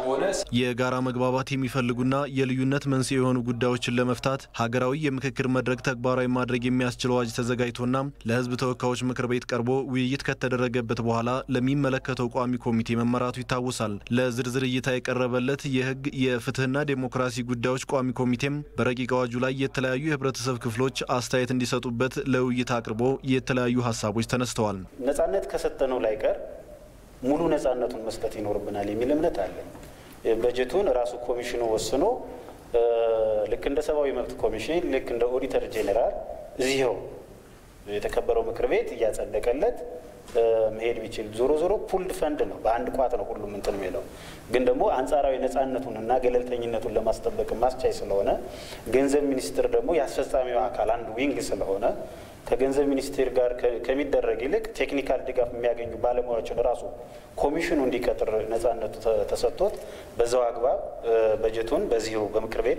በሆነ የጋራ መግባባት የሚፈልጉና የልዩነት መንስኤ የሆኑ ጉዳዮችን ለመፍታት ሀገራዊ የምክክር መድረክ ተግባራዊ ማድረግ የሚያስችል አዋጅ ተዘጋጅቶና ለሕዝብ ተወካዮች ምክር ቤት ቀርቦ ውይይት ከተደረገበት በኋላ ለሚመለከተው ቋሚ ኮሚቴ መመራቱ ይታወሳል። ለዝርዝር እይታ የቀረበለት የሕግ የፍትህና ዴሞክራሲ ጉዳዮች ቋሚ ኮሚቴም በረቂቅ አዋጁ ላይ የተለያዩ የህብረተሰብ ክፍሎች አስተያየት እንዲሰጡበት ለውይይት አቅርቦ የተለያዩ ሀሳቦች ተነስተዋል። ነጻነት ከሰጠነው ላይ ቀር ሙሉ ነጻነቱን መስጠት ይኖርብናል የሚል እምነት አለን። በጀቱን ራሱ ኮሚሽኑ ወስኖ ልክ እንደ ሰብአዊ መብት ኮሚሽን ልክ እንደ ኦዲተር ጄኔራል እዚኸው የተከበረው ምክር ቤት እያጸደቀለት መሄድ ቢችል ዞሮ ዞሮ ፑልድ ፈንድ ነው። በአንድ ቋት ነው ሁሉም እንትን የሚለው ግን ደግሞ አንጻራዊ ነጻነቱን እና ገለልተኝነቱን ለማስጠበቅ ማስቻይ ስለሆነ ገንዘብ ሚኒስቴር ደግሞ የአስፈጻሚው አካል አንዱ ዊንግ ስለሆነ ከገንዘብ ሚኒስቴር ጋር ከሚደረግ ይልቅ ቴክኒካል ድጋፍ የሚያገኙ ባለሙያዎችን ራሱ ኮሚሽኑ እንዲቀጥር ነጻነቱ ተሰጥቶት በዛው አግባብ በጀቱን በዚሁ በምክር ቤት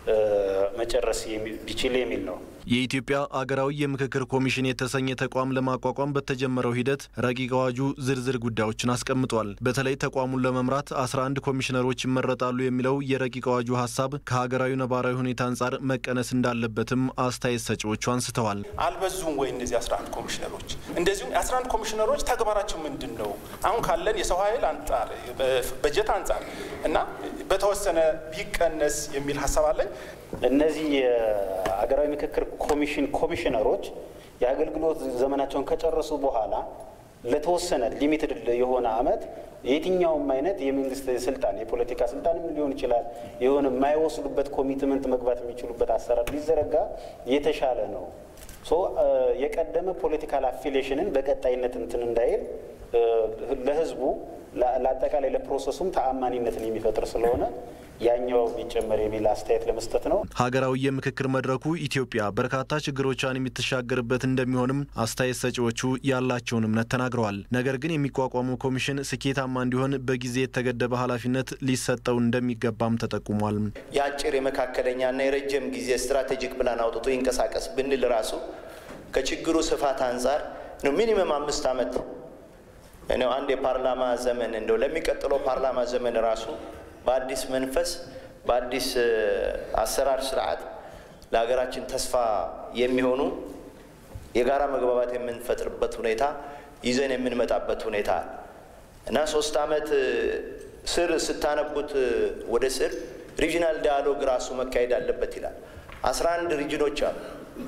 መጨረስ ቢችል የሚል ነው። የኢትዮጵያ አገራዊ የምክክር ኮሚሽን የተሰኘ ተቋም ለማቋቋም በተጀመረው ሂደት ረቂቅ አዋጁ ዝርዝር ጉዳዮችን አስቀምጧል። በተለይ ተቋሙን ለመምራት 11 ኮሚሽነሮች ይመረጣሉ የሚለው የረቂቅ አዋጁ ሀሳብ ከሀገራዊ ነባራዊ ሁኔታ አንጻር መቀነስ እንዳለበትም አስተያየት ሰጪዎቹ አንስተዋል። አልበዙም ወይ እነዚህ 11 ኮሚሽነሮች? እንደዚሁም የ11 ኮሚሽነሮች ተግባራቸው ምንድን ነው? አሁን ካለን የሰው ኃይል አንጻር በጀት አንጻር እና በተወሰነ ቢቀነስ የሚል ሀሳብ አለኝ። እነዚህ የሀገራዊ ምክክር ኮሚሽን ኮሚሽነሮች የአገልግሎት ዘመናቸውን ከጨረሱ በኋላ ለተወሰነ ሊሚትድ የሆነ አመት የትኛውም አይነት የመንግስት ስልጣን የፖለቲካ ስልጣንም ሊሆን ይችላል የሆነ የማይወስዱበት ኮሚትመንት መግባት የሚችሉበት አሰራር ሊዘረጋ የተሻለ ነው። ሶ የቀደመ ፖለቲካል አፊሊዬሽንን በቀጣይነት እንትን እንዳይል ለህዝቡ ለአጠቃላይ ለፕሮሰሱም ተአማኒነትን የሚፈጥር ስለሆነ ያኛው ቢጨመር የሚል አስተያየት ለመስጠት ነው። ሀገራዊ የምክክር መድረኩ ኢትዮጵያ በርካታ ችግሮቿን የምትሻገርበት እንደሚሆንም አስተያየት ሰጪዎቹ ያላቸውን እምነት ተናግረዋል። ነገር ግን የሚቋቋመው ኮሚሽን ስኬታማ እንዲሆን በጊዜ የተገደበ ኃላፊነት ሊሰጠው እንደሚገባም ተጠቁሟል። የአጭር የመካከለኛና የረጅም ጊዜ ስትራቴጂክ ፕላን አውጥቶ ይንቀሳቀስ ብንል ራሱ ከችግሩ ስፋት አንጻር ነው ሚኒመም አምስት ዓመት ነው አንድ የፓርላማ ዘመን እንደው ለሚቀጥለው ፓርላማ ዘመን ራሱ በአዲስ መንፈስ በአዲስ አሰራር ስርዓት ለሀገራችን ተስፋ የሚሆኑ የጋራ መግባባት የምንፈጥርበት ሁኔታ ይዘን የምንመጣበት ሁኔታ እና ሶስት ዓመት ስር ስታነቡት ወደ ስር ሪጂናል ዳያሎግ ራሱ መካሄድ አለበት ይላል። አስራ አንድ ሪጅኖች አሉ፣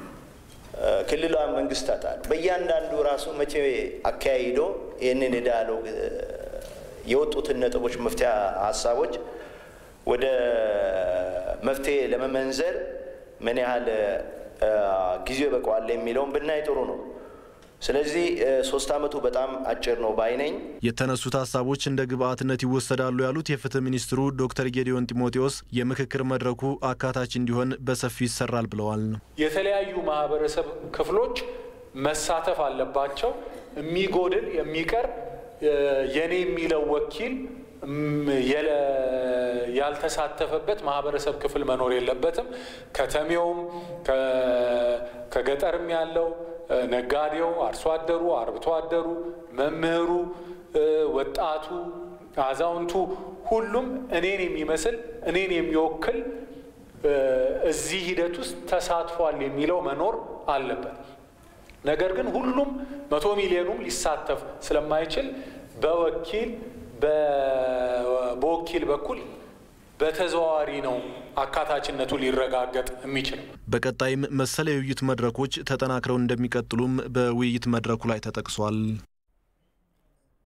ክልላዊ መንግስታት አሉ። በእያንዳንዱ ራሱ መቼ አካሂዶ ይህንን የዳያሎግ የወጡትን ነጥቦች መፍትሄ ሀሳቦች ወደ መፍትሄ ለመመንዘር ምን ያህል ጊዜው ይበቃዋል የሚለውን ብናይ ጥሩ ነው። ስለዚህ ሶስት ዓመቱ በጣም አጭር ነው ባይ ነኝ። የተነሱት ሀሳቦች እንደ ግብአትነት ይወሰዳሉ ያሉት የፍትህ ሚኒስትሩ ዶክተር ጌዲዮን ጢሞቴዎስ የምክክር መድረኩ አካታች እንዲሆን በሰፊው ይሰራል ብለዋል። የተለያዩ ማህበረሰብ ክፍሎች መሳተፍ አለባቸው። የሚጎድል የሚቀር የኔ የሚለው ወኪል ያልተሳተፈበት ማህበረሰብ ክፍል መኖር የለበትም። ከተሜውም ከገጠርም ያለው ነጋዴው፣ አርሶ አደሩ፣ አርብቶ አደሩ፣ መምህሩ፣ ወጣቱ፣ አዛውንቱ ሁሉም እኔን የሚመስል እኔን የሚወክል እዚህ ሂደት ውስጥ ተሳትፏል የሚለው መኖር አለበት። ነገር ግን ሁሉም መቶ ሚሊዮኑም ሊሳተፍ ስለማይችል በወኪል በወኪል በኩል በተዘዋዋሪ ነው አካታችነቱ ሊረጋገጥ የሚችለው። በቀጣይም መሰል የውይይት መድረኮች ተጠናክረው እንደሚቀጥሉም በውይይት መድረኩ ላይ ተጠቅሷል።